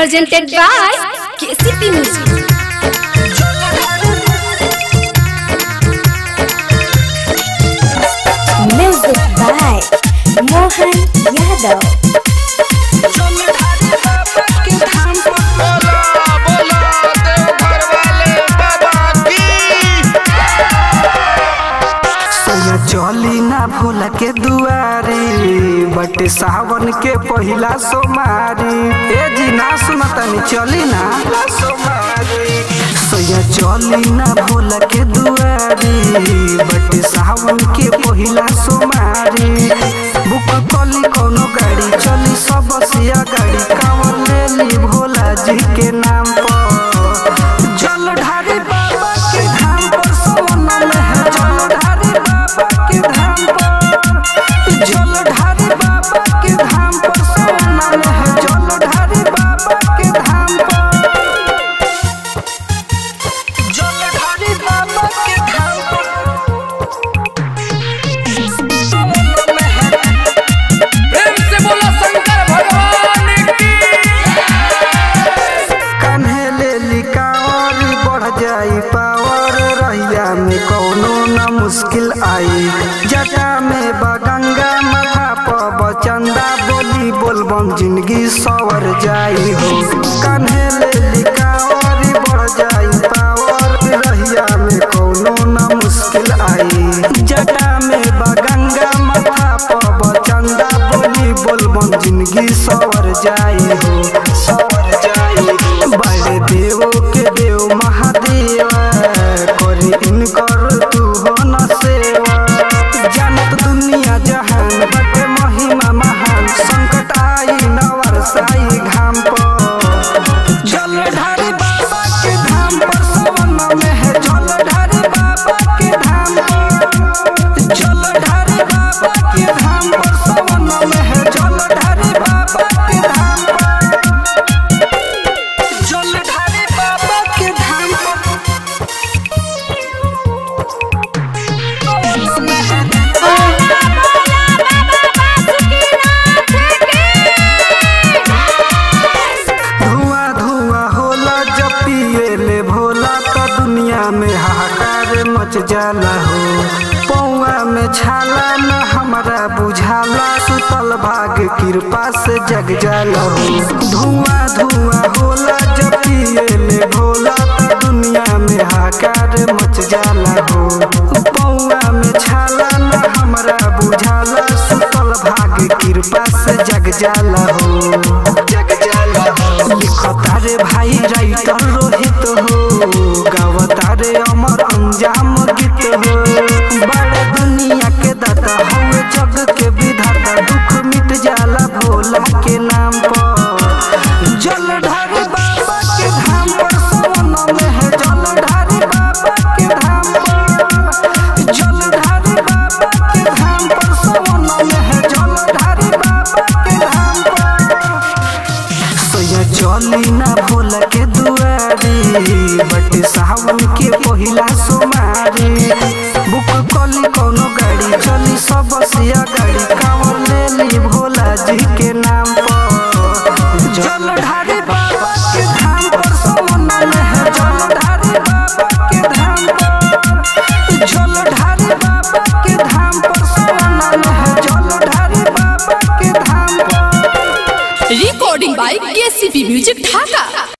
presented by KCP Music. Music by Mohan Yadav. बोला बोला देवघर वाले बाबा की सैया चली ना भोला के दुआरी बटे सावन के पहिला सोमारी ए जी ना सुनतनी चली ना सैया चली ना भोला के दुआरी बटे सावन के पहिला सोमारी बुक कली कोनो गाड़ी चली सब सिया गाड़ी कांवर ले ली भोला जी के नाम पर जल ढारी बाबा के धाम पर सोना में है जल ढारी बाबा के धाम पर जल ढारी बाबा के धाम पर सोना में है जल ढारी बाबा के धाम पर जल ढारी बाबा के धाम पर सोना में है प्रेम से बोला शंकर भगवान की कान्हे ले लिकावर बढ़ जाई पावर रहिया में कौनो न मुश्किल आई जटा में बगंगा माथा पर बचंदा बोली बोलबम जिंदगी सवर जाई हो कान्हे ले लिकावर बढ़ जाई पावर रहिया में कौनो न मुश्किल आई जटा में बगंगा माथा पर बचंदा बोली बोलबम जिंदगी सवर जाई हो सवर जाई हो बड़े देवो के देव महादेव करी इनकर तू हो न सेवा जानत दुनिया जहान बटे महिमा महान संकट आई न वर्षाई घाम पर जल ढारी बाबा के धाम पर सवन में है जल ढारी बाबा के धाम पर जल ढारी बाबा के धाम पर सवन में है जल ढारी बाबा के धाम पर जल ढारी बाबा के धाम पर धुआं धुआं होला जब पिए ले भोला तो दुनिया में हाहाकार मच जाला हो पौआ में छाला न हमरा बुझाला सुतल भाग कृपा से जग जाला हो धुआं धुआं होला जब पिए ले भोला तो दुनिया में हाहाकार मच जाला हो पौआ में छाला न हमरा बुझाला सुतल भाग कृपा से जग जाला हो जग जाला हो लिखता रे भाई राइटर रोहित हो गावता रे अमर अंजाम गीत हो बड़े दुनिया के दाता हवे जग के विधाता दुख मिट जाला भोला के नाम पर जल ढारी बाबा के धाम पर सोन में है जल ढारी बाबा के धाम पर जल ढारी बाबा के धाम पर सोन में है जल ढारी बाबा के धाम पर सैया चली ना भोला के दुआरी बट सावन के पहिला सोमारी बुक कली कोनो गाड़ी चली सब सिया गाड़ी कांवर ले ली भोला जी के नाम पर जल ढारी बाबा के धाम पर सोना में है जल ढारी बाबा के धाम पर जल ढारी बाबा के धाम पर सोना में है जल ढारी बाबा के धाम पर Recording by KCP Music Dhaka.